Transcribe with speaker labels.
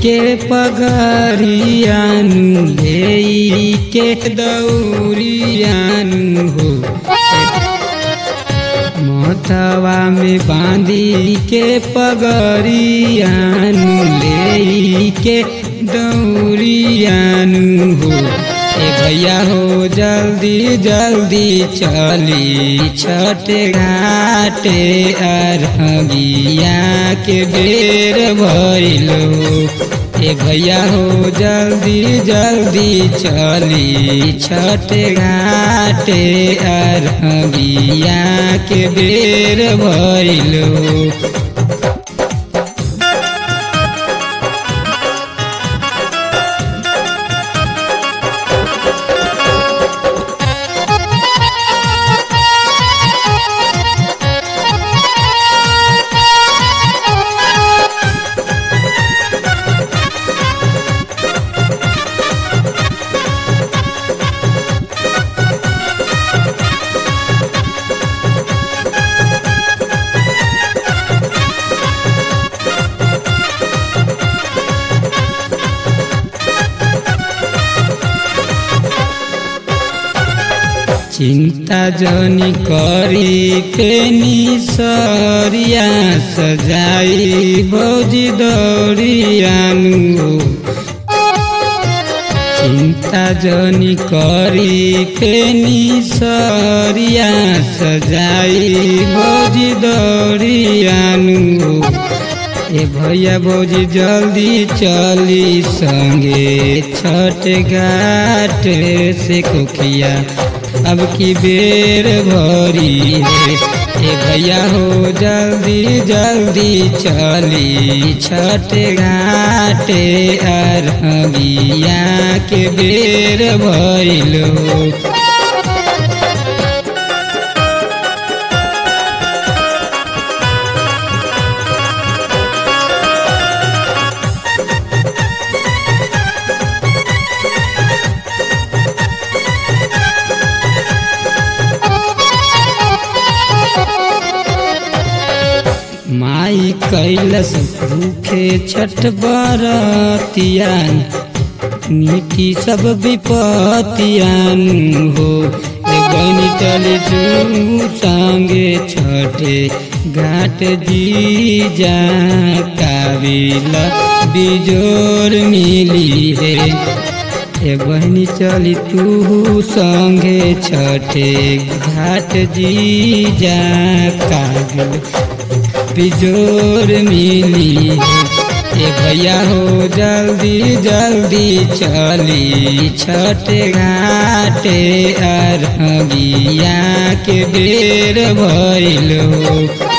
Speaker 1: के पगरियानु लेई के दौरियानु हो मोथवा में बांधी के पगरियानु लेई के दौरियानु हो ए भैया हो जल्दी जल्दी चली छठ घाटे अरबिया के बेर भइलो ए भैया हो जल्दी जल्दी चली छठ घाटे अरबिया के बेर भइलो चिंता जनी करी पेनी सरिया सजाई भौजी दौड़ियानु चिंता जनी करी पेनी सरिया सजाई भौजी दौड़ियानु ए भैया भौजी जल्दी चली संगे छठ घाट से कोखिया अब की बेर भरी है ए भैया हो जल्दी जल्दी चली छठ घाटे अरबिया के बेर भइलो माई कैलस भूखे छठ बरतियान नीति सब विपतियान हो गनी चले जू संगे छठे घाट जी जा काबिला बिजोर मिली है ए बहनी चली तू संगे छठे घाट जी जा काबिल बिजोर मिली ए भैया हो जल्दी जल्दी चली छठ घाटे अरबिया के बेर भइलो